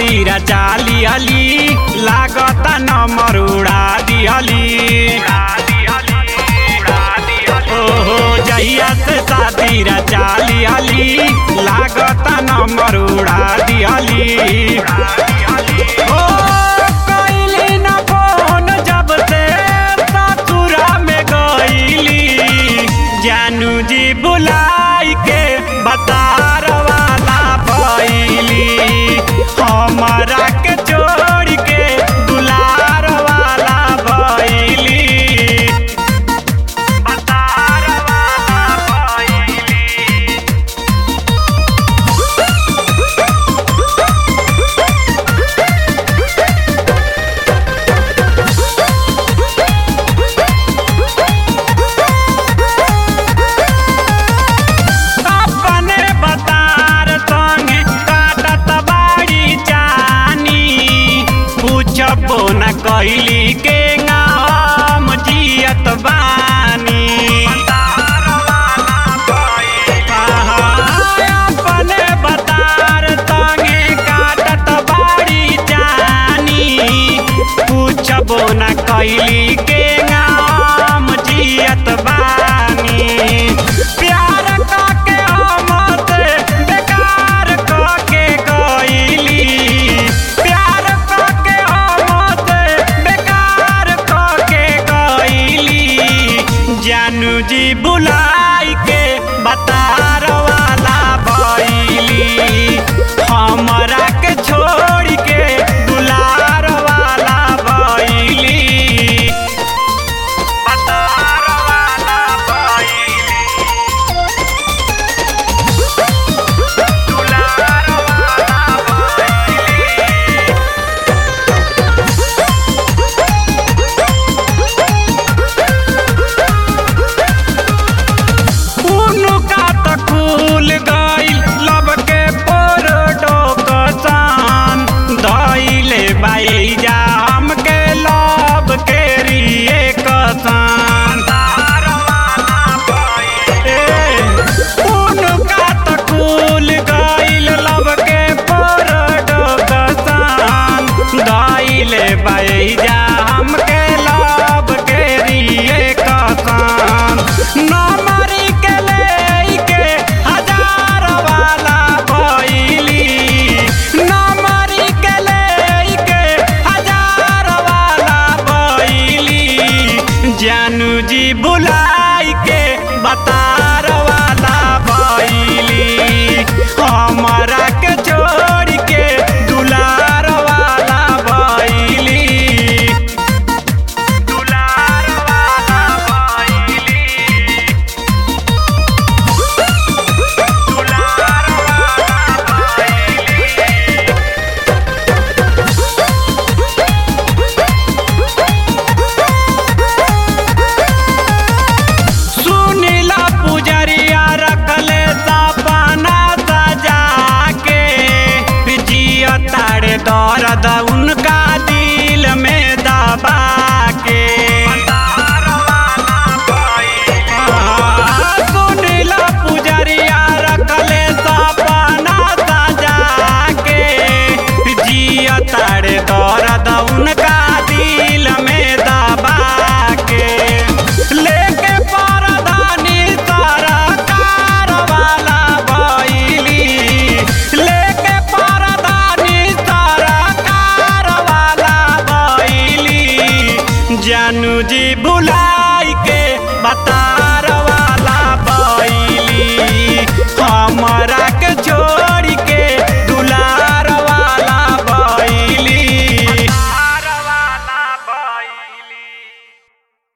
सादीरा चाली अली लागता नंबर उड़ा दिहली ओहो जहिया से सादीरा चाली अली लागता नंबर उड़ा दिहली ओ कइली न फोन जब से ससुरा में गइली जानू जी बुलाई के बतार वाला भइली हमरा के छोड़ के दुलार वाला भइली बतार वाला भइली अपने बतार संगे काटत बाड़ी जानी पूछबो न कैली के नाम जियत बानी आहा, अपने बतार संगे काटत बाड़ी जानी पूछबो न कैली के नाम जियत बानी प्यार काके हमसे बेकार काके गइली प्यार काके हमसे बेकार काके गइली जानू जी बुलाई के बतार वाला भइली हमरा के छोड़ के दुलार वाला भइली बतार वाला भइली दुलार वाला भइली उनुका त खुल गइल लब के पोरडो कसान धइले बाई जा हमके लब के रिए कसान ए, उनुका त खुल गइल लब के पोरडो कसान धइले बाई जा हमके लब के रिए कसान नमरी के लेके हजार वाला भइली नमरी के लेके हजार वाला भइली जानू जी बुलाई के बतार वाला भइली हमरा के छोड़ के दुलार वाला भइली दुलार वाला भइली दुलार वाला भइली सुनीला पुजरिया रखले सपना सजा के जिया तारे दर्द